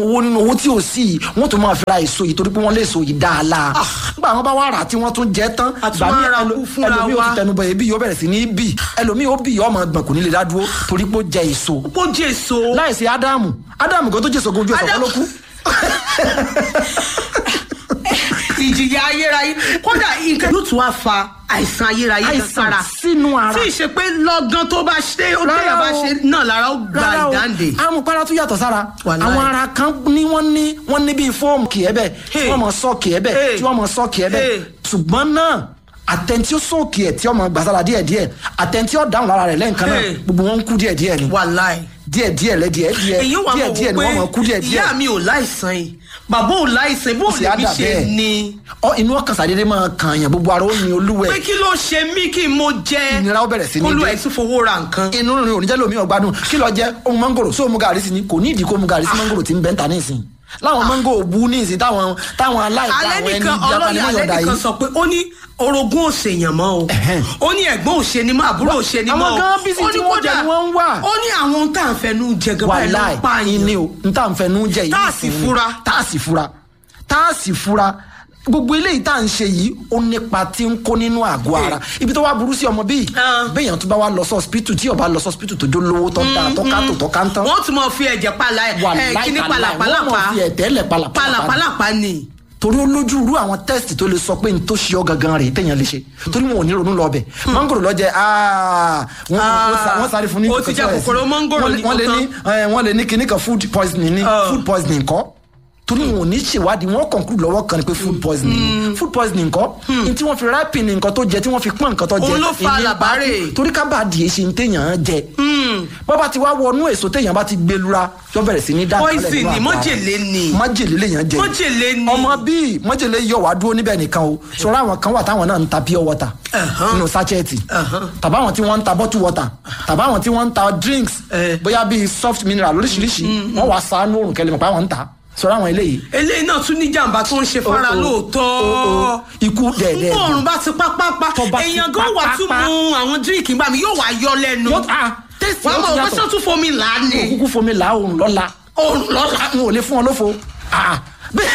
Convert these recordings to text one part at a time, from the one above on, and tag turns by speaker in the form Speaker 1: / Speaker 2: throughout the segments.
Speaker 1: owó nínú owó tí ò sí yìí wọ́n tún máa fi ra èso yìí torí pé wọ́n lè so yìí dáadáa nígbà wọn bá wà rà tí wọ́n tún jẹ tán
Speaker 2: A tún
Speaker 1: ìgbà míì
Speaker 2: máa ra
Speaker 1: ẹlò-
Speaker 2: kú fúnra
Speaker 1: ẹlòmíì ó
Speaker 2: wa.
Speaker 1: ti tẹnubọ ebi yóò bẹ̀rẹ̀ sí ní bì ẹlòmíì ó bì yóò máa gbọ̀n kò ní lè dá dúró torí pé ó jẹ èso
Speaker 2: ó jèso
Speaker 1: láìsí ádámù ádámù kan tó jẹ èso gojú ẹsẹ̀ kan ló kú
Speaker 2: ìjìyà ayérayé kódà nǹkan yóò tún wá fa àìsàn ayérayé kan
Speaker 1: àìsàn
Speaker 2: sára
Speaker 1: sínú ara
Speaker 2: tí ì ṣe pé lọ́gán tó bá ṣe ó
Speaker 1: Rárá
Speaker 2: téèyàn bá
Speaker 1: o.
Speaker 2: ṣe náà lára ó gba
Speaker 1: rárá o
Speaker 2: ìdáǹdè.
Speaker 1: amupara tún yàtọ̀ sára
Speaker 2: Wàláì.
Speaker 1: àwọn ara kan ní wọ́n ní wọ́n ní bíi fóòmù kì ẹ́ bẹ̀ tí
Speaker 2: Hey.
Speaker 1: wọ́n mọ̀ sọ́ọ̀kì ẹ́ bẹ̀
Speaker 2: Hey.
Speaker 1: tí wọ́n mọ̀ sọ́ọ̀kì ẹ́ bẹ̀
Speaker 2: Hey.
Speaker 1: ṣùgbọ́n náà àtẹ̀ntí ó sọ́ọ̀kì ẹ̀ tí ọmọ gbàsára díẹ̀díẹ̀ àtẹ̀ntí ó dáhùn lára rẹ̀ lẹ́ǹkan náà
Speaker 2: Hey.
Speaker 1: gbogbo wọn ń kú díẹ̀díẹ̀ ni
Speaker 2: wàláì.
Speaker 1: díẹ̀díẹ̀ lẹ́ díẹ̀díẹ̀
Speaker 2: èyí wà mọ̀
Speaker 1: díẹ̀díẹ̀ ni wọ́n mọ̀ kú
Speaker 2: wò pé
Speaker 1: díẹ̀díẹ̀
Speaker 2: ìyá mi ò láìsàn yìí bàbá ò láìsàn bó
Speaker 1: Ó sì
Speaker 2: lè
Speaker 1: á
Speaker 2: mi
Speaker 1: dà
Speaker 2: ṣe
Speaker 1: bẹ́ẹ̀.
Speaker 2: ni.
Speaker 1: ọ inú ọkàn sàdédé máa kàn yàn gbogbo ara ó ní olúwẹ̀
Speaker 2: pé kí ló ṣe mí kí n mo jẹ
Speaker 1: Ìnira ó bẹ̀rẹ̀ sí ní
Speaker 2: kólú
Speaker 1: dé.
Speaker 2: ẹ̀ tún fowó ra nǹkan.
Speaker 1: inú rìn oníjẹ́ lómi ọ̀gbádùn kí lọ jẹ́ ohun mangoro sóhun gàrí sí ni kò ní ìdí kó mu gàrí sí mangoro tí ń bẹ́ńtà ní ìsìn láwọn mango òbu ní ìsìn táwọn táwọn aláìsí
Speaker 2: alẹ́
Speaker 1: àwọn ẹni
Speaker 2: nìkan
Speaker 1: ibi
Speaker 2: ọlọ́yà
Speaker 1: apanimọ̀
Speaker 2: alẹ́
Speaker 1: yọ̀ọ̀dà
Speaker 2: nìkan
Speaker 1: yìí
Speaker 2: sọ pé ó ní orogún òṣèyàn mọ́ o
Speaker 1: Ẹ̀hẹ́n.
Speaker 2: ó ní ẹ̀gbọ́n òṣèní mọ́ àbúrò òṣèní mọ́
Speaker 1: àwọn
Speaker 2: o
Speaker 1: gan bísí
Speaker 2: ó
Speaker 1: tí
Speaker 2: ní
Speaker 1: wọ́n jẹ
Speaker 2: kódà
Speaker 1: ni wọ́n ń wà.
Speaker 2: ó ní àwọn ohun tá à ń fẹnu jẹ gan báyìí ló
Speaker 1: wàláì
Speaker 2: ń pààyàn
Speaker 1: ìní o n tá à ń fẹnu jẹ yìí
Speaker 2: Tá à sì
Speaker 1: nìsín ni.
Speaker 2: fura.
Speaker 1: tá à sì fura tá à sì fura gbogbo eléyìí tá à ń ṣe yìí ó nípa tí ń kó nínú àgọ́ ara ibi tó wá burú sí ọmọ bíi
Speaker 2: Ah.
Speaker 1: béèyàn tó bá wá lọ sọ́ọ̀sìpìtù tí ó bá lọ sọ́ọ̀sìpìtù tó jó lówó tó ń ta tó ká tó tó ká ń tán
Speaker 2: wọ́n tún mọ̀ fi ẹ̀jẹ̀ pala ẹ̀
Speaker 1: wàláì
Speaker 2: kíní
Speaker 1: tàláì, wọ́n mọ̀
Speaker 2: palapalapa
Speaker 1: fi ẹ̀tẹ́lẹ̀ palapalapa ni.
Speaker 2: palapalapa ni.
Speaker 1: torí ó lójú irú àwọn test tó lè sọ pé n tó ṣe ọ gangan rè téèyàn lè ṣe torí wọn ò ní ronú lọ bẹ mangoro lọ jẹ aa wọn wọn sa- wọn sáré fún ní.
Speaker 2: ó ti jẹ kòkòrò mangoro
Speaker 1: Wọ́n lè-
Speaker 2: ní
Speaker 1: wọ́n lè
Speaker 2: kò
Speaker 1: ní ẹ, wọ́n lè ní kinní kan food poisoning ní
Speaker 2: Ah.
Speaker 1: food poisoning kọ́ torí wọn ò ní ṣèwádìí wọn conclude lọ́wọ́ kan ni pé food poisoning ni food poisoning kọ́ ní tí wọ́n fi ripen nǹkan tó jẹ tí wọ́n fi pọ́n nǹkan tó jẹ
Speaker 2: Òun ló fa
Speaker 1: ìní bá
Speaker 2: làbárè.
Speaker 1: kú. torí ká bá di èsì ní téèyàn jẹ bọ́ba ti wá wọnú èso téèyàn bá ti gbé lura yọ bẹ̀rẹ̀ sí ní dá
Speaker 2: Poison
Speaker 1: nínú
Speaker 2: ni,
Speaker 1: àgọ́ ara.
Speaker 2: májèlé ni.
Speaker 1: májèlé lèèyàn jẹ
Speaker 2: Májèlé ni.
Speaker 1: ọmọ bíi májèlé yọ wá dúró níbẹ̀ nìkan o sọ̀rọ̀ àwọn kan wà táwọn náà ń ta pure water
Speaker 2: Ẹ̀hán.
Speaker 1: nínú sachet
Speaker 2: Ẹ̀hán.
Speaker 1: tàbá àwọn tí wọ́n ń ta bottle water tàbá àwọn tí wọ́n ń ta drinks
Speaker 2: Eh.
Speaker 1: bóyá bíi soft mineral lóríṣiríṣi wọ́n wá sánú òrùn kẹlẹ́ mọ̀ pé àwọn ń ta sọ̀rọ̀ àwọn eléyìí
Speaker 2: eléyìí náà tún ní jàǹbá tó ń ṣe fara
Speaker 1: Oh, oh.
Speaker 2: lóòótọ́
Speaker 1: Oh, oh. ikú dẹ̀ẹ̀dẹ̀
Speaker 2: fún ọ̀run bá ti pápápá
Speaker 1: Tó bá ti
Speaker 2: èèyàn gan wà tún
Speaker 1: pápápá.
Speaker 2: mu àwọn díríkì gbà mí yóò wá yọ lẹ́nu
Speaker 1: Yóò- ah, taste
Speaker 2: wàá
Speaker 1: yóò
Speaker 2: mọ̀
Speaker 1: ti
Speaker 2: wọ́n
Speaker 1: yàtọ̀.
Speaker 2: sọ tún fomi là á ní
Speaker 1: kúkú fomi là òrùn lọ́la
Speaker 2: òrùn lọ́la
Speaker 1: n ò lè fún ọ lófo Ah, bẹ́ẹ̀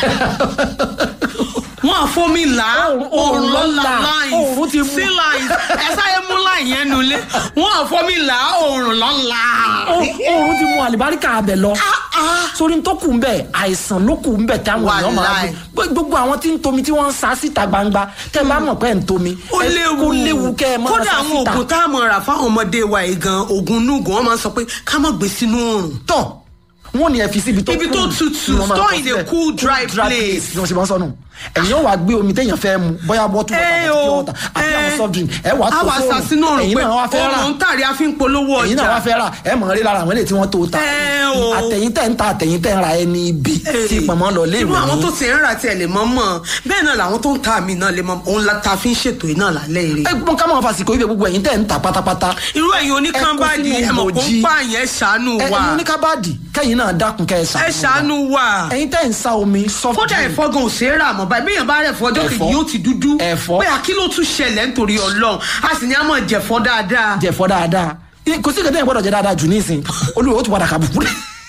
Speaker 2: wọ́n á fomi là á
Speaker 1: Òrùn-
Speaker 2: òrùn
Speaker 1: òrùn
Speaker 2: lọ́la
Speaker 1: lọ́la.
Speaker 2: lines
Speaker 1: Òrùn ti mú.
Speaker 2: sí lines ẹ sáyé mú line yẹn nulẹ̀ wọ́n á fomi là á òrùn lọ́la.
Speaker 1: òrùn ti mú àlìbáríkà abẹ lọ sórí tó kù ń bẹ àìsàn ló kù ń bẹ táwọn èèyàn máa
Speaker 2: Wàláì.
Speaker 1: gbé gbogbo àwọn tí ń tomi tí wọ́n ń sa síta gbangba tẹ́ bá mọ̀ pé ń tomi
Speaker 2: ó
Speaker 1: ẹ-
Speaker 2: léwu
Speaker 1: ó léwu kẹ́ ẹ máa
Speaker 2: kódà
Speaker 1: sa
Speaker 2: àwọn
Speaker 1: síta
Speaker 2: oògùn tá a mọ̀ rà fáwọn ọmọdé wa yìí gan oògùn núgùn wọ́n máa ń sọ pé ká má gbé sínú oòrùn
Speaker 1: tọ̀ wọ́n ní ẹ fi síbi tó
Speaker 2: Ibi tó
Speaker 1: cool
Speaker 2: tutù,
Speaker 1: ni wọ́n máa
Speaker 2: store
Speaker 1: kọ
Speaker 2: in a
Speaker 1: sílẹ̀.
Speaker 2: cool, dry place.
Speaker 1: ni wọ́n ṣe máa ń sọnù ẹ̀yin ó wá gbé omi téèyàn fẹ́ mu bóyá bọ́tù wọ́tà
Speaker 2: ẹ
Speaker 1: àti
Speaker 2: o
Speaker 1: pure water àti àwọn soft drink ẹ wàá tó
Speaker 2: àwa
Speaker 1: sóòrùn
Speaker 2: sàsínú ọ̀rùn
Speaker 1: ẹ̀yin
Speaker 2: pé
Speaker 1: náà wá fẹ́ rà
Speaker 2: ọ̀rùn tàrí a fi ń polówó
Speaker 1: ẹ̀yin náà wá
Speaker 2: ọjà
Speaker 1: fẹ́ rà ẹ mọ̀ rí lára àwọn eléyìí tí wọ́n tó ta
Speaker 2: Ẹ o.
Speaker 1: àtẹ̀yìn tẹ̀ ń ta àtẹ̀yìn tẹ̀ ń ra ẹni ibi tí pọ̀nmọ́ lọ lé
Speaker 2: irú
Speaker 1: ìwé
Speaker 2: àwọn
Speaker 1: yín.
Speaker 2: tó ti ń rà tiẹ̀ lè mọ́ mọ́ bẹ́ẹ̀ náà làwọn tó ń ta àmì náà lè mọ́ òun la ta fi ń ṣètò iná lálẹ́ èrè
Speaker 1: ẹ gbọ́n ká máa fàsìkò ibẹ̀ gbogbo ẹ̀yin tẹ̀ ń ta pátápátá
Speaker 2: irú ẹ̀yin oníkánbáàdì
Speaker 1: Ẹ kó sínú
Speaker 2: ẹ mọ̀ kó ń
Speaker 1: ìbòjí.
Speaker 2: pààyàn ẹ ṣàánú
Speaker 1: ẹ
Speaker 2: wa
Speaker 1: ẹ̀yin oníkábàdì kẹ́yìn náà dákun kẹ́ ẹ
Speaker 2: ẹ
Speaker 1: ṣàánú
Speaker 2: ṣàánú wa
Speaker 1: ẹ̀yin tẹ̀ ń sa omi soft
Speaker 2: kódà
Speaker 1: drink
Speaker 2: ẹ̀fọ́ gan ò ṣeé rà mọ́ báyìí bẹ́ẹ̀ bá rẹ̀ fọ́ ọjọ́ kejì
Speaker 1: Ẹ̀fọ́.
Speaker 2: yóò ti dúdú
Speaker 1: Ẹ̀fọ́.
Speaker 2: pé àkí ló tún ṣẹlẹ̀ nítorí ọlọ́run a sì ní a máa jẹ̀fọ́ dáadáa
Speaker 1: jẹ̀fọ́ dáadáa Ẹ- kò sí kẹ́tẹ́ ìgbọ́dọ̀ jẹ dáadáa jù nísìn olùwẹ̀ ó tún padà kàbùkù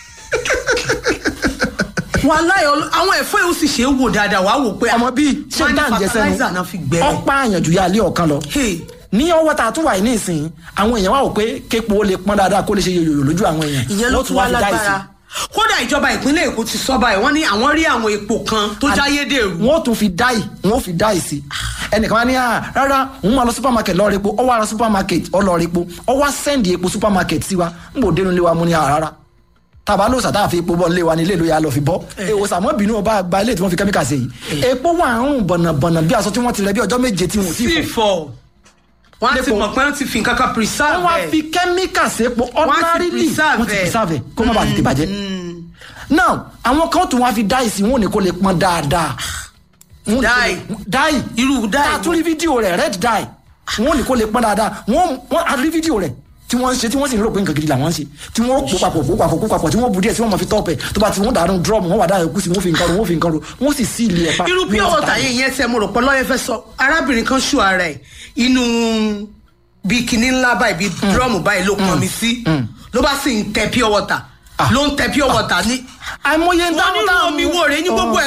Speaker 2: wàláhì ọlọ́- àwọn ẹ̀fọ́ yìí ó sì ṣe é wò dáadáa wàá wò pé
Speaker 1: ọmọ bíi ṣé
Speaker 2: wọ́n ní
Speaker 1: tá à ń jẹ
Speaker 2: fertilizer náà fi
Speaker 1: sẹ́nu
Speaker 2: gbẹ́rẹ́.
Speaker 1: ọ̀pá àyànjú yà lé ọ̀kan lọ
Speaker 2: Hey.
Speaker 1: ní ọwọ́ tá a tún wà yìí nísìn àwọn èèyàn wà wò pé képo ó lè pọ́n dáadáa kó lè ṣe yòyò lójú àwọn èèyàn
Speaker 2: ìyẹn ló
Speaker 1: Wọ́n
Speaker 2: tún wá
Speaker 1: fi dá ìsìn.
Speaker 2: lágbára kódà ìjọba ìpínlẹ̀ èkó ti sọ báyìí wọ́n ní àwọn rí àwọn epo kan tó jáyédèrú
Speaker 1: wọ́n tún fi dáì wọ́n fi dáì sí ẹnìkan wá ní à rárá òun máa lọ supermarket lọ repo ọ wá lọ supermarket ọ lọ repo ọ wá sẹ́ndì epo supermarket sí wa ń bò dénú lé wa mú ní à rárá tàbá ló sàtà fi epo bọ́ nílé wa nílé ìlú ya lọ fi bọ́ èwo sàmọ́ bínú ọba gba ilé tí wọ́n fi kẹ́míkà sí yìí epo wà ń rùn bọ̀nàbọ̀nà bí aṣọ tí wọ́n ti rẹ bí ọjọ́ méje tí wọ́n ti
Speaker 2: sí
Speaker 1: fọ̀
Speaker 2: fọ wọ́n á ti
Speaker 1: Lépo.
Speaker 2: mọ̀ pé wọ́n ti fi nǹkan kan preserve
Speaker 1: wọ́n wá
Speaker 2: ẹ̀.
Speaker 1: fi kẹ́míkà sí epo
Speaker 2: ti
Speaker 1: ordinarily
Speaker 2: preserve
Speaker 1: wọ́n ti
Speaker 2: ẹ̀.
Speaker 1: preserve ẹ̀ kó má bàa tètè bàjẹ́ now àwọn kan tún wá fi dáì sí wọn ò ní kó lè pọn dáadáa Wọn ò ní kó lè-
Speaker 2: Dye.
Speaker 1: dáì
Speaker 2: irú dáì
Speaker 1: tá a tún rí fídíò rẹ̀ red dye wọn ò ní kó lè pọn dáadáa wọn wọn a rí fídíò rẹ̀ tí wọ́n ń ṣe tí wọ́n sì ń rò pé nǹkan gidi làwọn ń ṣe tí wọ́n pò papọ̀ pò papọ̀ pò papọ̀ tí wọ́n bu díẹ̀ tí wọ́n máa fi tọ́pẹ̀ tó bá ti wọ́n dànù drum wọ́n wà dáa ẹ̀kú sí wọ́n fi nǹkan ro wọ́n fi nǹkan ro wọ́n sì sí ilé ẹ̀ pa
Speaker 2: irú pure water yẹn yẹn tẹ mo rò pé lọ́yẹ̀ fẹ́ sọ arábìnrin kan ṣù ara ẹ̀ inú bíi kinní ńlá báyìí bíi drum báyìí ló pọn mi sí ló bá sì ń tẹ pure water
Speaker 1: Ah.
Speaker 2: ló ń tẹ pure water ní
Speaker 1: àìmọye ń
Speaker 2: wọn nínú omi wo rèé ní gbogbo